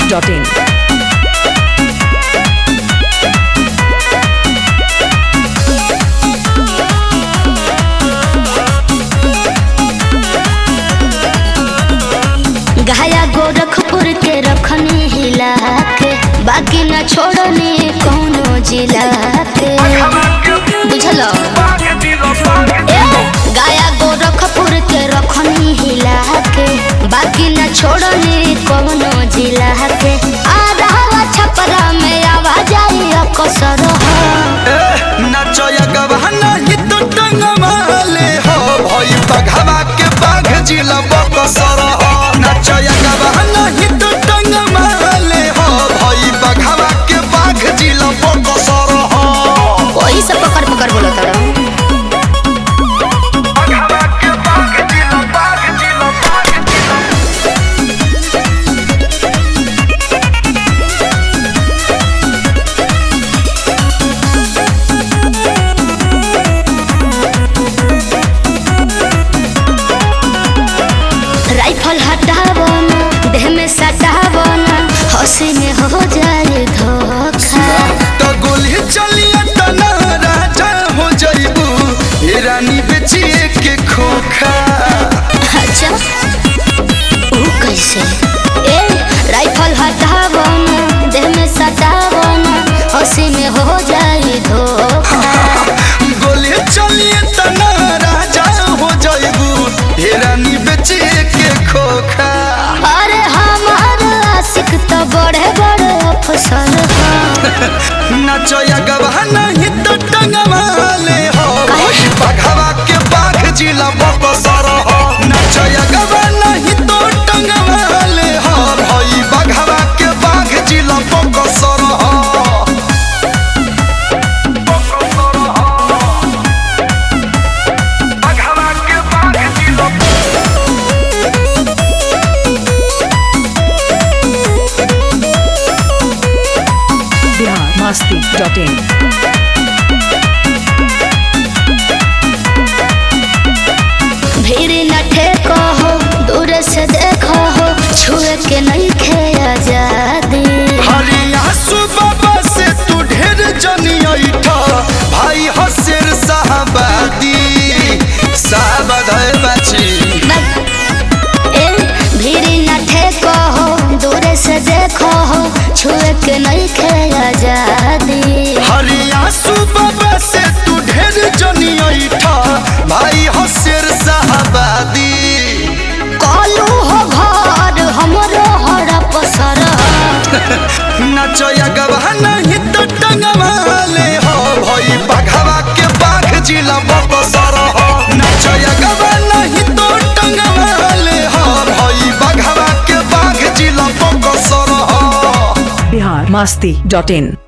masti.in. गया गोरखपुर के रखनी हिला के बाकी न छोड़नी कोनो जिला के बुझल गया गोरखपुर के रखनी हिला के बाकी न छोड़नी कोनो जिला के आधा छपरा में आवाज आई कसर नचया गवाना ही तो टंगमाले हो भई बघवा के बाघ जिला बकसर हो नचया गवाना ही तो टंगमाले हो भई बघवा के बाघ जिला बकसर हो वही सब पकड़ पकड़ बोलो तारा बघवा के बाघ जिला बाघ जिला बाघ जिला राइफल हटावो ना देह में सटावो ना हंसी में हो जाए धोखा तो गोली चलिए तना राजा हो जइबू ए रानी बेचिए के खोखा अच्छा वो कैसे ए राइफल हटावो ना देह में सटावो ना हंसी में हो जाए धोखा गोली चलिए तना राजा हो जइबू ए रानी बेचिए के खोखा अरे हमार आशिक तो बड़े बड़े अफसर हैं। नचया गवाना ही तो टंगवाले हो काहे? भई बघवा के बाघ जिला बकसर हो नचया गवाना ही तो टंगवाले हो भई बघवा के बाघ जिला बकसर हो बघवा के बाघ जिला Bihar masti.in. भीड़ न ठेको हो दूर से देखो हो छुए के नहीं खे आजादी हरिया सुबह से तू ढेर जनी ऐठा भाई हसेर साहबादी साहबाद है बची ए भीड़ न ठेको हो दूर से देखो हो छुए के नहीं खे आजादी हरिया सुबह से तू ढेर जनी ऐठा भाई हसेर साहबादी कलू हो घर हमरो हर पसर नचया गवाना ही तो टंगवाले हो भई बघवा के बाघ जिला बकसर हो नचया गवाना ही तो टंगवाले हो भई बघवा के बाघ जिला बकसर हो Bihar masti.in.